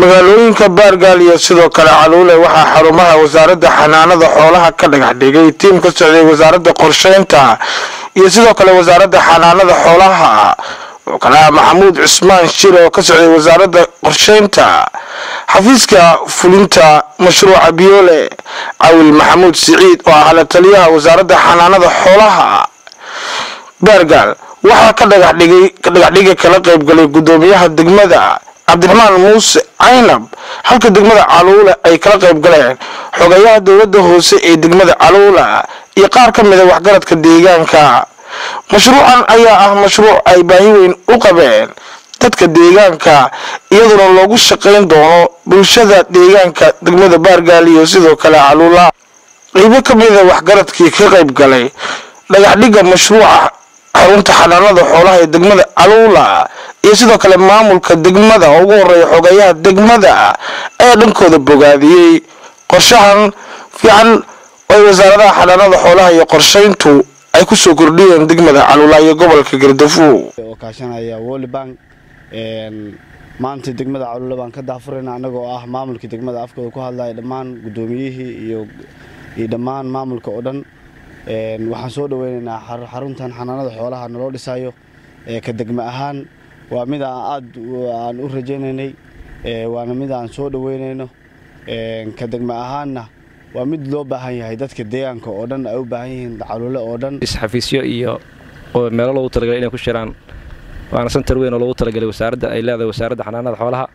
magaalooyinka baargaal iyo sidoo kale caluule waxaa xarumaha wasaaradda xanaanada xoolaha ka dhagax dhigay tiim ka socday wasaaradda qorsheynta iyo sidoo kale wasaaradda xanaanada xoolaha oo kale ah maxamuud cusmaan shir oo ka socday wasaaradda qorsheynta xafiiska fulinta mashruuca biyoole cawil maxamuud siciid oo ah la taliyaha wasaaradda xanaanada xoolaha baargaal waxaa ka dhagaxdhigay dhagaxdhiga kala qaybgalay guddoomiyaha degmada cabdiraxmaan muuse caynab halka degmada caluula ay kala qayb galeen xogayaha dowladda hoose ee degmada caluula iyo qaar ka mida waxgaradka deegaanka mashruucan ayaa ah mashruuc ay baahi weyn u qabeen dadka deegaanka iyaduna loogu shaqayn doono bulshada deegaanka degmada baargaal iyo sidoo kale caluula qeybo ka mida waxgaradkii ka qayb galay dhagaxdhiga mashruuca xarunta xanaanada xoolaha ee degmada caluula iyo sidoo kale maamulka degmada oo ugu horeeya xogayaha degmada ayaa dhankooda bogaadiyey qorshahan fiican oo ay wasaaradaha xanaanada xoolaha iyo qorshayntu ay kusoo kordhiyeen degmada caluula iyo gobolka gardafuo oo kaashanaya World Bank maanta degmada caluula baan ka daafurayna anagoo ah maamulka degmada afkooda ku hadlaya dhammaan guddoomiyihii iyo iyo dhammaan maamulka oo dhan waxaan soo dhaweynaynaa xaruntan xanaanada xoolaha naloo dhisayo ka degme ahaan waa mid aan aad aan u rajaynaynay waana mid aan soo dhaweynayno ka degme ahaanna waa mid loo baahan yahay dadka deegaanka oo dhan ay u baahan yihiin caluule oo dhan isxafiisyo iyo oo meelo loogu talagalay inay ku shiraan waana santar weyn oo loogu talagalay wasaaradda ay leedahay wasaaradda xanaanada xoolaha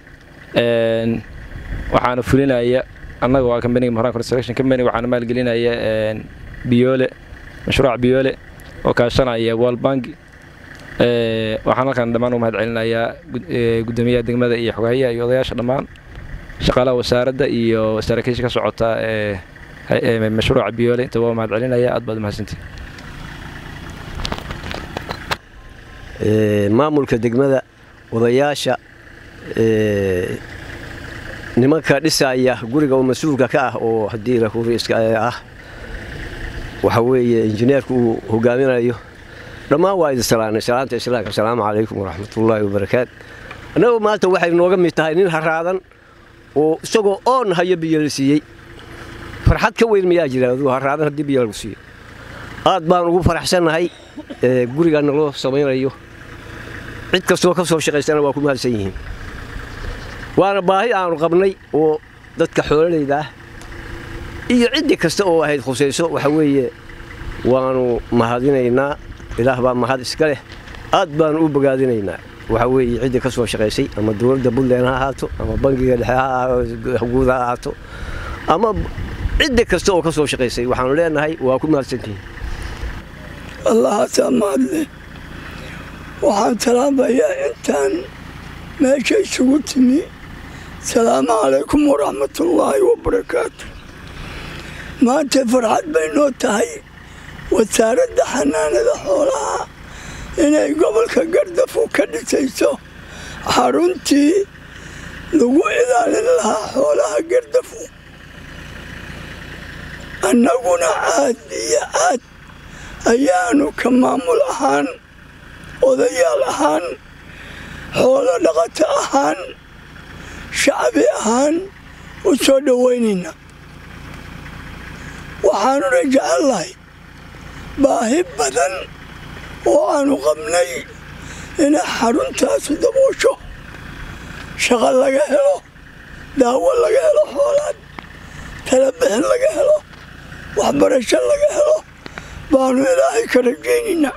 waxaana fulinaya annaga waa kambaniga moran construction company waxaana maalgelinaya biyoole mashruuc biyoole oo kaashanaya world bank waxaan halkan dhammaan u mahad celinayaa guddoomiyaha degmada iyo xogayaha iyo odayaasha dhammaan shaqaalaha wasaaradda iyo saraakiisha ka socota ee mashruuca biyoole inta waa mahad celinaya aad baad umahadsantihin maamulka degmada odayaasha nimanka dhisaya guriga oo mas-uulka ka ah oo haddii lahuriiska ah waxa weeye injineerku uu hogaaminayo dhammaan waa idin salaanay salaanta islaamka asalaamu calaykum waraxmatullaahi wabarakaatu annagu maanta waxay nooga mid tahay nin haraadan oo isagoo oon hayo biyo la siiyey farxad ka weyn mayaa jira aduu haraadan haddii biyo lagu siiyo aad baan ugu faraxsannahay guriga naloo samaynayo cid kastoo ka soo shaqaysana waa ku mahadsan yihiin waana baahi aanu qabnay oo dadka xoolalayda ah iyo ciddi kasta oo ahayd khusayso waxa weeye waanu mahadinaynaa ilaah baa mahad iska leh aad baanu u bogaadinaynaa waxa weeye ciddii ka soo shaqaysay ama dowladda puntland ha ahaato ama bangiga dhexe guud ha ahaato ama ciddi kasta oo ka soo shaqaysay waxaanu leenahay waa ku mahadsantihiin allahaasaa mahadle waxaan salaamayaa intaan meesha isugu timi salaamu calaykum waraxmatullaahi wabarakaatu maanta farxad bay noo tahay wasaaradda xanaanada xoolaha inay gobolka gardafu ka dhisayso xaruntii lagu ilaalin lahaa xoolaha gardafu annaguna aad iyo aad ayaanu ka maamul ahaan odayaal ahaan xoolo dhaqato ahaan shacbi ahaan u soo dhowaynaynaa waxaanuna jecellahay baahi badan oo aanu qabnay inay xaruntaasu daboosho shaqo laga helo daawo laga helo xoolaad talabixin laga helo waxbarasho laga helo baanu ilaahay ka rajaynaynaa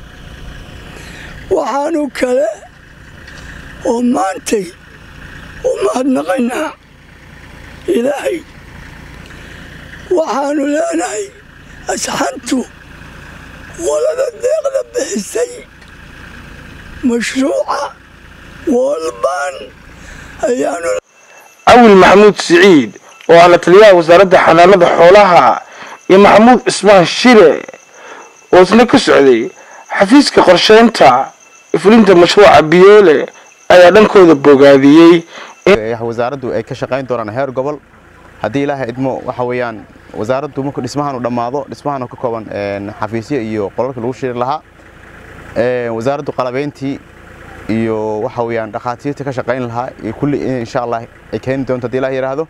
waxaanu kale oo maantay u mahadnaqaynaa ilaahay waxaanu leenahay asxantu qolada deeqda bixisay mashruuca woolbaan ayaanu cawil maxamuud siciid oo ah la taliyaha wasaaradda xanaanada xoolaha iyo maxamuud cismaan shire oo isna ka socday xafiiska qorsheynta fulinta mashruuca biyoole ayaa dhankooda bogaadiyey wasaaraddu ay ka shaqayn doonaan heer gobol haddii ilaahay idmo waxa weeyaan wasaaraddu markuu dhismahan u dhammaado dhismahan oo ka kooban xafiisyo iyo qolalka lagu shiri lahaa wasaaraddu qalabeyntii iyo waxa weeyaan dhakhaatiirta ka shaqayn lahaa iyo kulli insha allah ay keeni doonto haddii ilaah yidhaahdo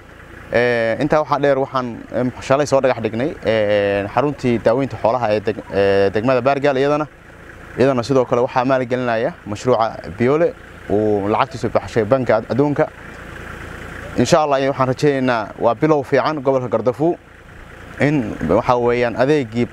intaa waxaa dheer waxaan shalay soo dhagax dhignay xaruntii daaweynta xoolaha ee degmada baargaal iyadana iyadana sidoo kale waxaa maalgelinaya mashruuca biole uu lacagtiisu baxshay banka adduunka insha allah waxaan rajaynaynaa waa bilow fiican gobolka gardafuw in waxa weeyaan adeegii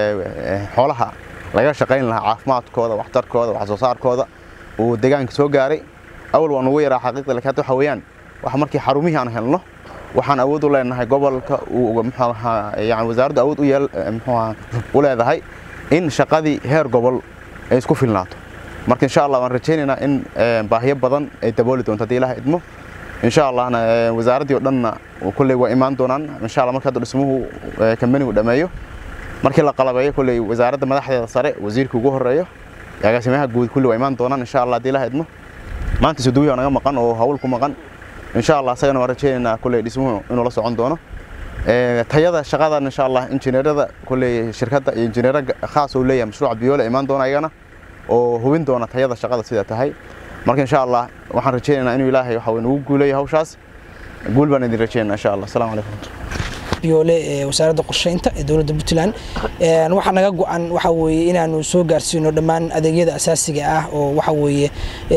xoolaha laga shaqayn lahaa caafimaadkooda waxtarkooda wax soo saarkooda uu deegaanka soo gaaray awal waan ugu yaraa xaqiiqda laakiin hadda waxa weeyaan wax markii xarumihii aan helno waxaan awood u leenahay gobolka uu muxuu ahaa yani wasaaraddu awood u yeel muxuu ahaa u leedahay in shaqadii heer gobol ay isku filnaato marka insha allah waan rajaynaynaa in baahiyo badan ay dabooli doonto haddii ilaah idmo insha allahna wasaaraddii oo dhanna kulley waa imaan doonaan insha allah marka hadda dhismuhu kambanigu dhameeyo markii la qalabeeyo kulley wasaaradda madaxdeeda sare wasiirka ugu horeeyo agaasimaha guud kulli waa imaan doonaan insha allah haddii ilaah idmo maanta suduwiya naga maqan oo hawl ku maqan insha allah asagana waan rajaynaynaa kulley dhismuhu inuu la socon doono tayada shaqadan insha allah injineerada kulley shirkadda iyo injineero khaas uu leeyahay mashruuca biyoole imaan doona ayagana oo hubin doona tayada shaqada sida tahay marka insha allah waxaan rajaynaynaa inuu ilaahay waxa uu nagu guuleeyo hawshaas guul baan idin rajaynaa insha allah asalaamu calaykum biyoole ee wasaaradda qorsheynta ee dowladda puntland waxaa naga go-an waxa weeye inaanu soo gaarsiino dhammaan adeegyada asaasiga ah oo waxa weeye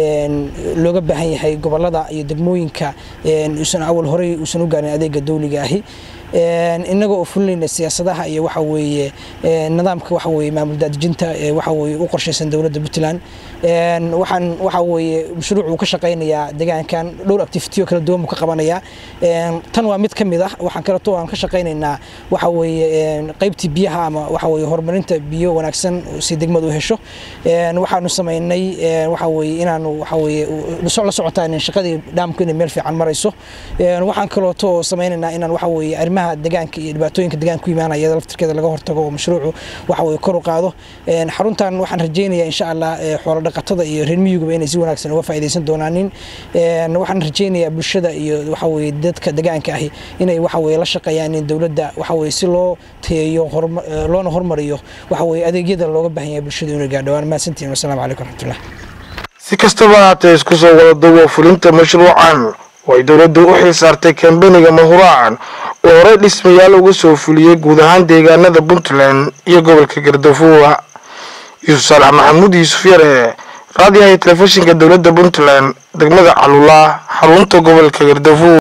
looga baahan yahay gobolada iyo degmooyinka uusan awal horey uusan u gaarin adeega dawliga ahi innaga oo fulinayna siyaasadaha iyo waxa weeye nidaamka waxa weeye maamul daadejinta ee waxa weeye u qorshaysan dowladda puntland waxaan waxa weeye mashruuc uu ka shaqaynayaa deegaankan dhowr activity oo kala duwan buu ka qabanayaa tan waa mid ka mid ah waxaan kaleeto aan ka shaqaynaynaa waxa weeye qaybtii biyaha ama waxa weeye horumarinta biyo wanaagsan si degmadu u hesho waxaanu samaynay waxa weeye inaanu waxa weeye la socotaan shaqadii dhaamku inay meel fiican marayso waxaan kaleeto samaynaynaa inaan waxa weeye arrimaha deegaanka iyo dhibaatooyinka deegaanka ku imaanaya laftirkeeda laga hortago oo mashruucu waxa weeye kor u qaado xaruntan waxaan rajaynayaa insha allah xoolo dhaqatada iyo reer miyiguba inay si wanaagsan uga faa'iidaysan doonaanin waxaan rajaynayaa bulshada iyo waxa weeye dadka deegaanka ahi inay waxa weeye la shaqeeyaan in dowladda waxa weeye si loo tayeeyo loona hormariyo waxa weeye adeegyada looga baahan yahay bulshada inay gaadho waan mahadsantihin wasalaamu calaykum raxmatullah si kastaba haatee isku soo wada duwo fulinta mashruucan oo ay dowladdu u xil saartay kambaniga mahuraacan oo horey dhismayaal uga soo fuliyey guud ahaan deegaanada puntland iyo gobolka gardafuwa yuusuf saalax maxamuud yuusuf yare raadiyaha telefishinka dowladda puntland degmada calula xarunta gobolka gardafuw